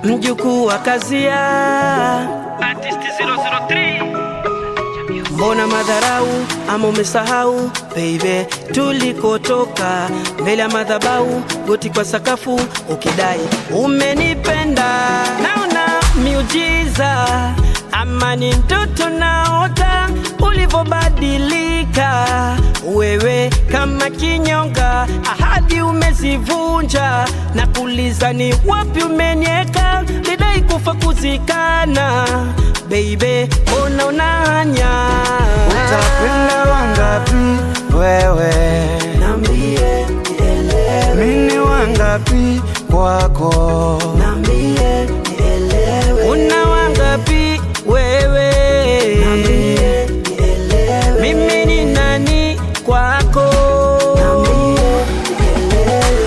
mjukuu wa Kazia, Artist 003 mbona madharau ama umesahau baby, tulikotoka mbele ya madhabau, goti kwa sakafu ukidai umenipenda, naona miujiza ama ni ndoto naota ulivyobadilika wewe kama kinyonga, ahadi umezivunja na kuuliza ni wapi umenieka, lidai kufa kuzikana, baby, mbona unanya Utakwenda wangapi wewe? Nambie nielewe, Mini wangapi kwako? nambie nielewe, una wangapi wewe? Nambie nielewe, mimi ni nani kwako? Nambie nielewe.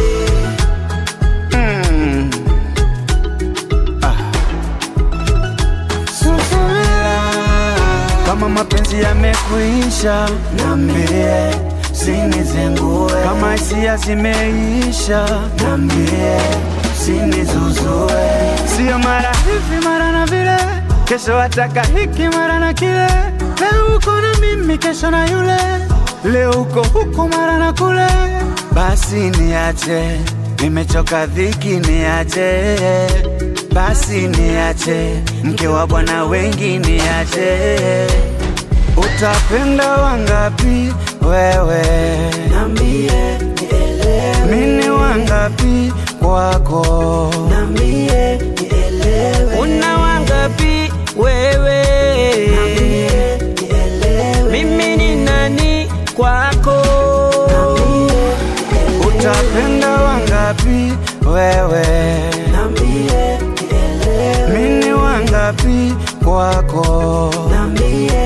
Mm. Ah. Subira. Kama mapenzi yamekuisha, nambie sinizengue. Kama hisia zimeisha, nambie sinizuzue. Sio mara hivi mara na vile, kesho wataka hiki mara na kile. Leo uko na mimi, kesho na yule, leo uko huko mara na kule. Basi niache, nimechoka dhiki, niache basi niache, mke wa bwana wengi niache. Utapenda wangapi wewe? Nambie nielewe, Mini wangapi kwako? nambie nielewe, una wangapi wewe? Nambie nielewe, mimi ni nani kwako? Nambie Utapenda wangapi wewe? Nambie nielewe, Mini wangapi kwako? nambie